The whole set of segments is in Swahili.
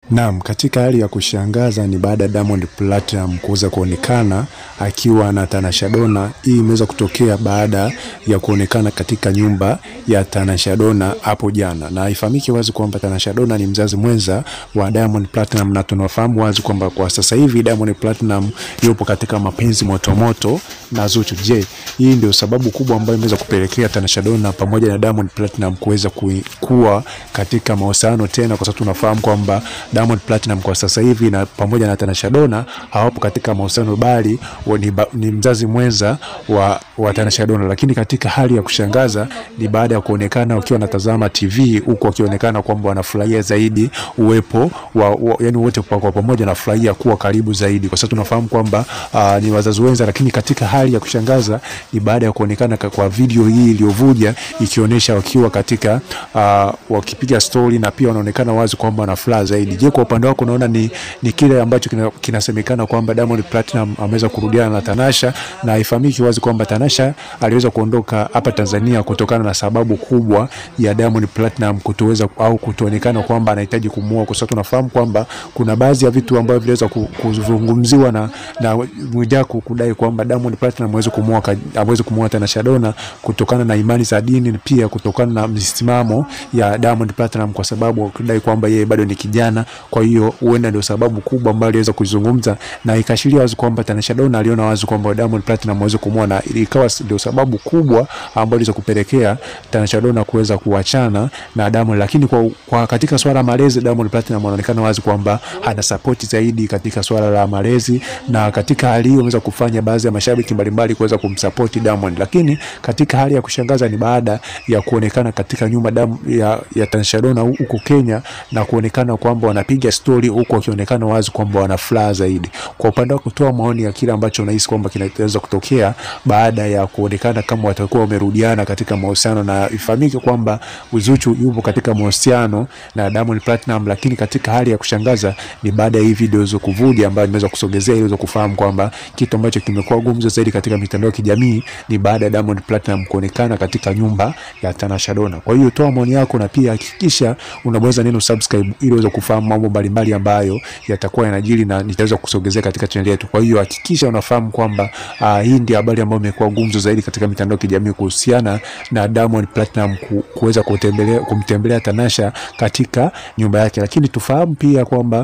Naam, katika hali ya kushangaza ni baada ya Diamond Platinum kuweza kuonekana akiwa na Tanasha Donna. Hii imeweza kutokea baada ya kuonekana katika nyumba ya Tanasha Donna hapo jana, na ifahamike wazi kwamba Tanasha Donna ni mzazi mwenza wa Diamond Platinum, na tunafahamu wazi kwamba kwa sasa hivi Diamond Platinum yupo katika mapenzi motomoto na Zuchu. Je, hii ndio sababu kubwa ambayo imeweza kupelekea Tanasha Donna pamoja na Diamond Platinum kuweza kuwa katika mahusiano tena, kwa sababu tunafahamu kwamba Diamond Platinum kwa sasa hivi na pamoja na Tanasha Donna hawapo katika mahusiano bali ni, ni mzazi mwenza wa, wa Tanasha Donna, lakini katika hali ya kushangaza ni baada ya kuonekana wakiwa wanatazama TV huku wakionekana kwamba wanafurahia zaidi uwepo wa, wa yani wote kwa, kwa pamoja nafurahia kuwa karibu zaidi, kwa sababu tunafahamu kwamba uh, ni wazazi wenza, lakini katika hali ya kushangaza ni baada ya kuonekana kwa video hii iliyovuja ikionyesha wakiwa katika uh, wakipiga story na pia wanaonekana wazi kwamba wana furaha zaidi. Je, kwa upande wako unaona ni, ni kile ambacho kinasemekana kina kwamba Diamond Platinum ameweza kurudiana na Tanasha, na ifahamiki wazi kwamba Tanasha aliweza kuondoka hapa Tanzania kutokana na sababu kubwa ya Diamond Platinum kutoweza au kutoonekana kwamba anahitaji kumuoa, kwa sababu tunafahamu kwamba kuna baadhi ya vitu ambavyo viliweza kuzungumziwa na na Mwijaku kudai kwamba Diamond Platinum hawezi kumuoa hawezi kumuoa Tanasha Donna kutokana na imani za dini, pia kutokana na msimamo ya Diamond Platinum, kwa sababu kudai kwamba yeye bado ni kijana kwa hiyo huenda ndio sababu kubwa ambayo aliweza kuzungumza na ikashiria wazi kwamba Tanasha Donna aliona wazi kwamba Diamond Platinum hawezi kumuoa, na ikawa ndio sababu kubwa ambayo iliweza kupelekea Tanasha Donna kuweza kuachana na Diamond. Lakini kwa, kwa katika swala malezi, Diamond Platinum anaonekana wazi kwamba ana support zaidi katika swala la malezi, na katika hali hiyo ameweza kufanya baadhi ya mashabiki mbalimbali kuweza kumsupport Diamond. Lakini katika hali ya kushangaza ni baada ya kuonekana katika nyumba damu ya, ya Tanasha Donna huko Kenya na kuonekana kwamba wanapiga stori huku wakionekana wazi kwamba wana furaha zaidi. Kwa upande wako, kutoa maoni ya kile ambacho unahisi kwamba kinaweza kutokea baada ya kuonekana kama watakuwa wamerudiana katika mahusiano, na ifahamike kwamba Zuchu yupo katika mahusiano na Diamond Platinum, lakini katika hali ya kushangaza ni baada ya hii video hizo kuvuja, ambayo imeweza kusogezea ili kufahamu kwamba kitu ambacho kimekuwa gumzo zaidi katika mitandao ya kijamii ni baada ya Diamond Platinum kuonekana katika nyumba ya Tanasha Donna. Kwa hiyo toa maoni yako na pia hakikisha unabonyeza neno subscribe ili uweze kufahamu mambo mbalimbali ambayo yatakuwa yanajiri na nitaweza kusogezea katika channel yetu. Kwa hiyo hakikisha unafahamu kwamba uh, hii ndio habari ambayo imekuwa gumzo zaidi katika mitandao ya kijamii kuhusiana na Diamond Platinum ku, kuweza kutembelea kumtembelea Tanasha katika nyumba yake, lakini tufahamu pia kwamba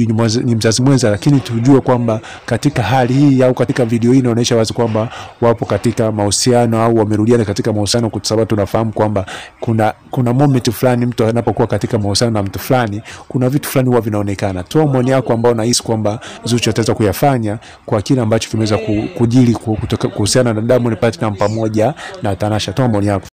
ni mzazi mwenza, lakini tujue kwamba katika hali hii au katika video hii inaonyesha wazi kwamba wapo katika mahusiano au wamerudiana katika mahusiano, kwa sababu tunafahamu kwamba kuna kuna moment fulani mtu anapokuwa katika mahusiano na mtu fulani, kuna vitu fulani huwa vinaonekana. Toa maoni yako ambao unahisi kwamba Zuchu ataweza kuyafanya kwa kile ambacho kimeweza kujili kuhusiana na Diamond Platinum pamoja na Tanasha. Toa maoni yako.